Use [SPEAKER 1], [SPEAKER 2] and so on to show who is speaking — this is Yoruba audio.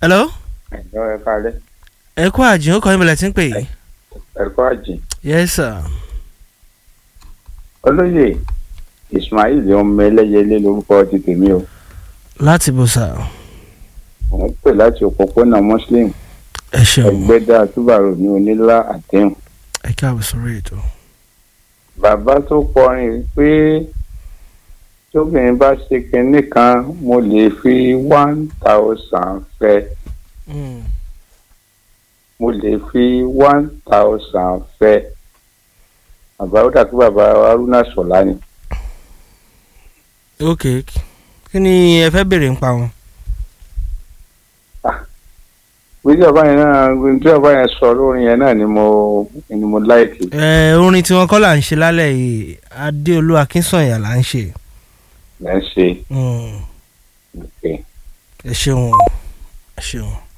[SPEAKER 1] hello
[SPEAKER 2] ẹ̀jọ́ ẹ kálẹ̀
[SPEAKER 1] ẹ kú àjìn ó kọ́ ìmọ̀lẹ̀ tí ń pè yìí.
[SPEAKER 2] ẹ̀kọ́ àjìn.
[SPEAKER 1] yes sir.
[SPEAKER 2] olóyè ismail ọmọ ẹlẹ́yẹlé lórúkọ ti tèmi o
[SPEAKER 1] láti bò sà
[SPEAKER 2] òun pè láti òpópónà muslim
[SPEAKER 1] ẹ ṣeun
[SPEAKER 2] ẹgbẹ́dá túbàrò ní onílá àdéhùn.
[SPEAKER 1] ẹ káàbọ̀ sórí ètò.
[SPEAKER 2] bàbá tó kọrin pé tóbìnrin bá ṣe kinní kan mo lè fi one thousand fẹ́ mo lè fi one thousand fẹ́ bàbá ó dàbí bàbá haruna sọlá ni.
[SPEAKER 1] ok kí ni ẹ fẹ́ béèrè ń pa wọn.
[SPEAKER 2] bí ọba yẹn náà bí ọba yẹn sọ lórin yẹn náà ni mo ni mo láìkì.
[SPEAKER 1] ẹ orin tí wọn kọ́ là ń ṣe lálẹ́ yìí adéolú akínsànyà là ń ṣe.
[SPEAKER 2] lẹ́ ń ṣe.
[SPEAKER 1] Mm,
[SPEAKER 2] Okay.
[SPEAKER 1] ẹ ṣeun ẹ ṣeun.